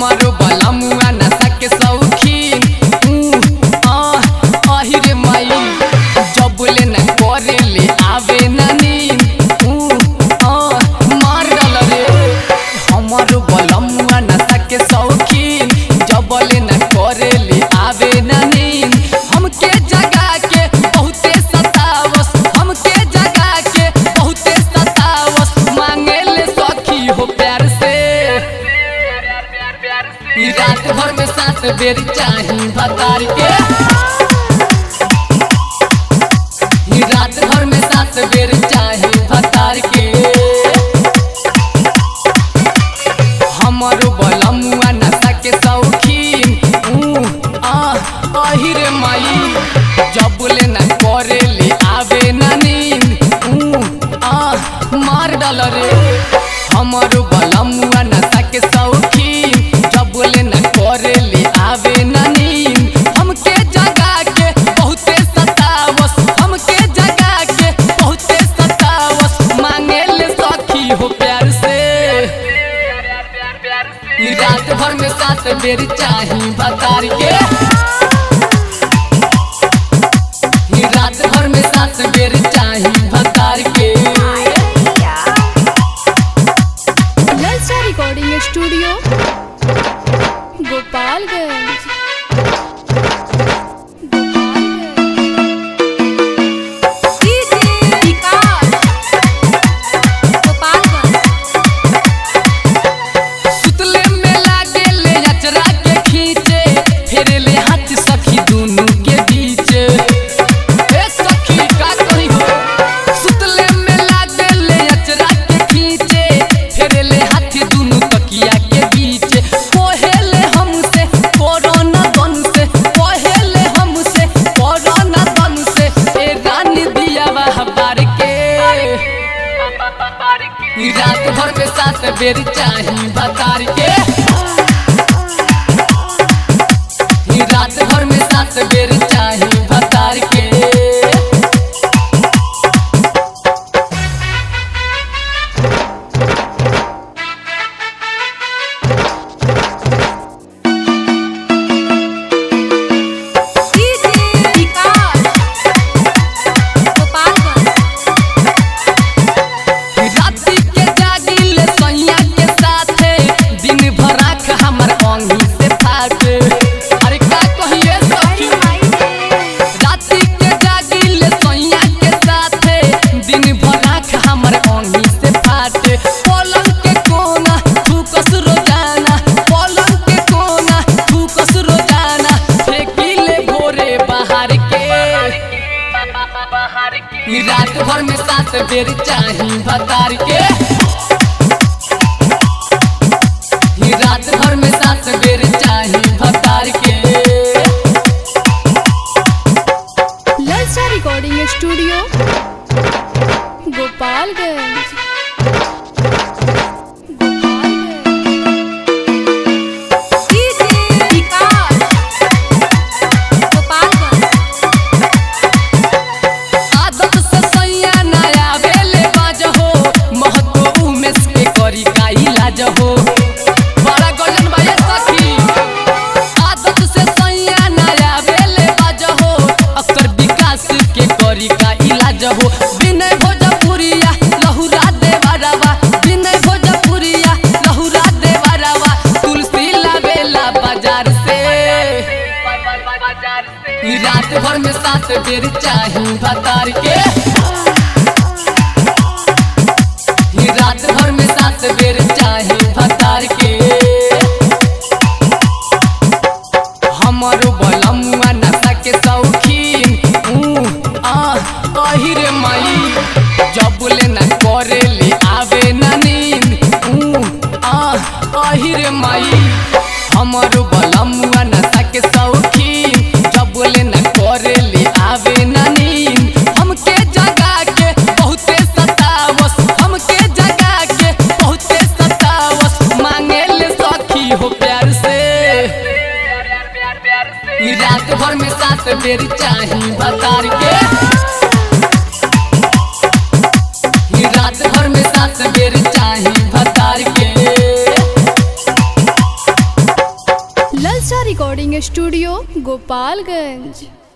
हमारो बलमुआ नशा के शौकीन ऊ, आ, आहि रे माई जब ले न करे ले आवे न नींद ऊ, आ, मार डाल रे हमारो बलमुआ नशा के शौकीन जब ले न करे ले आवे न नींद हमके जगा के बहुते सतावस हमके जगा के बहुते सतावस मांगे ले सखी हो प्यार से ई रात भर में सात बेर चाही बतार के ई रात भर में सात बेर चाही बतार के हमारो बलमुआ नशा के शौकीन ऊ, आ, आहि रे माई जब ले न करे ले आवे न नींद ऊ, आ, मार डाल रे हमारो बलमुआ नशा के शौकीन जब ले न करे ले आवे न नींद हमके जगा के बहुते सतावस हमके जगा के बहुते सतावस मांगे ले सखी हो प्यार से ई रात भर में सात बेर चाही बतार के ई रात भर में सात बेर चाही बतार के ललचा रिकॉर्डिंग स्टूडियो गोपालगंज सुतले में लागे ले अचरा के खींचे फेरे ले हाथ सखी दोनों के बीच ए सखी का करी हो सुतले में लागे ले अचरा के खींचे फेरे ले हाथ दोनों तकिया के बीच कोहेले हमसे कोरोना गन से कोहेले हमसे कोरोना गन से ए रानी दिया वह बार के ई रात भर में सात बेर चाही बतार के ई रात भर में सात बेर चाही बतार के राती के जागिल सैया के साथे दिन भर आँख हमर अंगी से फाटे अरे का कहिए सखी राती के जागिल सैया के साथे दिन भर आँख हमर अंगी से फाटे पलंग के कोना थूकस रोजाना पलंग के कोना थूकस रोजाना फेंकिले भोरे बाहर के ई रात भर में सात बेर चाही बतार के ई रात भर में सात बेर चाही बतार के ललचा रिकॉर्डिंग स्टूडियो गोपालगंज आदत से सैया नया बेले बाज हो महतो उमेश के करी का इलाज हो बड़ा गजन भाई सखी आदत से सैया नया बेले बाज हो अक्सर विकास के करी का इलाज हो विनय भोजपुरिया लहुरा देवरवा विनय भोजपुरिया लहुरा देवरवा तुलसी लावेला बाजार से ई रात भर में सात बेर चाही बतार के ई रात भर में सात बेर चाही बतार के हमारो बलमुआ नशा के शौकीन ऊ, आ, आहि रे माई जब ले न करे ले आवे न नींद ऊ, आ, आहि रे माई हमारो बलमुआ नशा के शौकीन जब ले न करे ले आवे न नींद हमके जगा के बहुते सतावस हमके जगा के बहुते सतावस मांगे ले सखी हो प्यार से ई रात भर में सात बेर चाही बतार के ई रात भर में सात बेर चाही बतार के स्टूडियो गोपालगंज